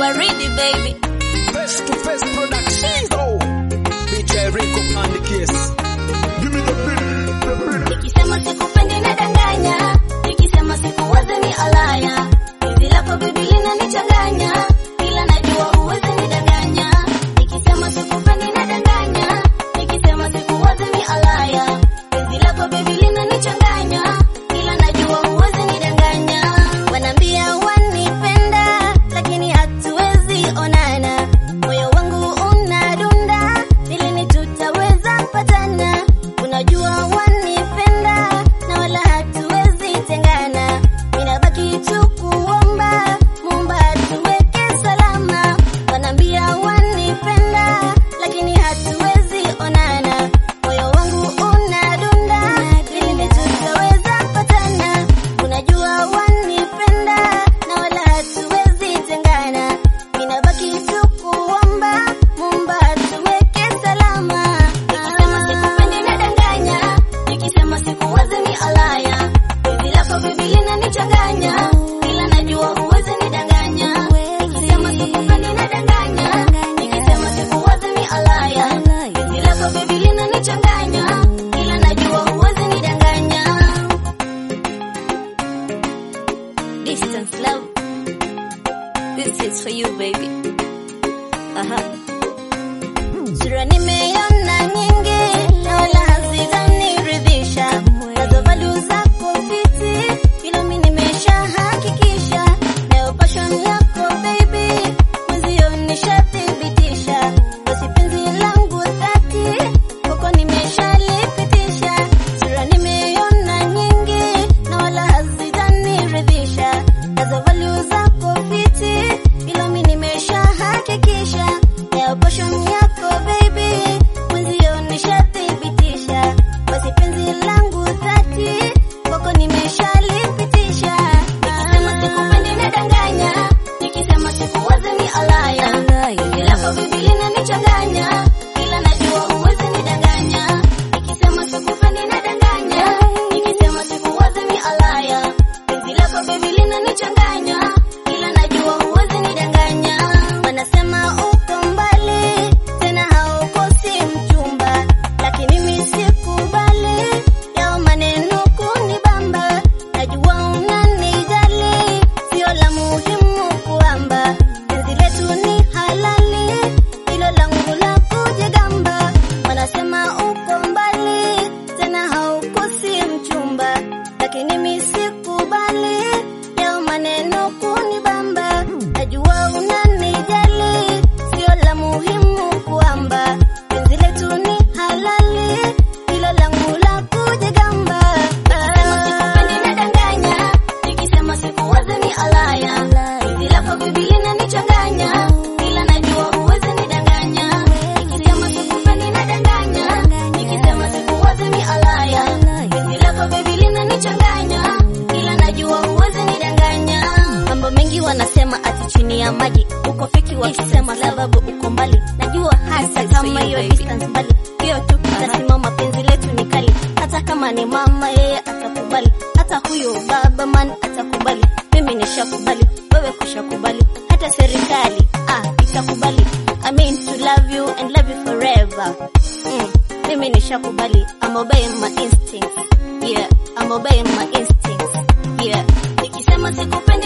waridi baby. Face to face production. Oh, DJ Rico on the case. Give me the beat, the beat. Nikisema sikupendi nadanganya, nikisema sikuwazi ni alaya. Hizi lako bibi linanichanganya, ila najua huwezi nidanganya. Nikisema sikupendi nadanganya, nikisema sikuwazi ni alaya. Hizi lako bibi linanichanganya, ila najua huwezi nidanganya. Wanaambia wanipenda, lakini hatuwezi onana. Moyo wangu unadunda, ili ni tutaweza patana. Unajua wanipenda na wala hatuwezi tengana. Ninabaki tu kuomba Muumba atuweke salama. Wanaambia wanipenda lakini hatuwezi onana. Moyo wangu unadunda ili tutaweza patana. Unajua wanipenda na wala hatuwezi tengana. Ninabaki tu kuomba Muumba atuweke salama. Nikisema sikupendi nadanganya, nikisema sikuwazi ni alaya. Hizi lako bibi linanichanganya, ila najua huwezi nidanganya. Nikisema sikupendi nadanganya, nikisema sikuwazi ni alaya. Hizi lako bibi linanichanganya, ila najua huwezi nidanganya. Distance love, this is for you baby. Aha. Sura nimeona nyingi na wala hazitaniridhisha. Nazo value zako fiti, ila mimi nimeshahakikisha. Nayo passion yako baby, mwenzio nishathibitisha. Basi penzi langu dhati, kwako nimeshalipitisha. Sura nimeona nyingi na wala hazitaniridhisha. Nazo value zako fiti, ila mimi nimeshahakikisha. Nayo passion yako baby, mwenzio nishathibitisha. Basi penzi langu dhati, kwako nimeshalipitisha. Nikisema sikupendi nadanganya, nikisema sikuwazi ni alaya. Penzi lako bibi linanichanganya, ila najua huwezi nidanganya. Nikisema sikupendi nadanganya, nikisema sikuwazi ni alaya. Penzi lako bibi linanichanganya, ila najua huwezi nidanganya. Wanasema uko mbali, tena haukosi mchumba, lakini mimi sikubali yao maneno kunibamba. Najua unanijali, sio la muhimu kuamba. Penzi letu ni halali, hilo langu la kujigamba. Wanasema uko mbali, tena haukosi mchumba, lakini mimi sikubali yao maneno kunibamba. Najua unanijali, sio la muhimu kuamba. Penzi letu ni halali, hilo langu la kujigamba. Nikisema sikupendi nadanganya, nikisema sikuwazi ni alaya. Penzi lako bibi linanichanganya, ila najua huwezi nidanganya. Nikisema sikupendi nadanganya, nikisema sikuwazi ni alaya. Penzi lako bibi linanichanganya, ila najua huwezi nidanganya. Mambo mengi wanasema ati chini ya maji uko feki, wakisema sababu uko mbali. Najua hasa kama hiyo distance mbali, hiyo tu tasimama. Penzi letu ni kali, hata kama ni mama yeye atakubali, hata huyo baba man atakubali. Mimi nishakubali, wewe kushakubali, hata serikali ah itakubali. I mean to love you and love you forever. Mm, mimi nishakubali, I'm obeying my instincts. Yeah, I'm obeying my instincts. Yeah, nikisema sikupendi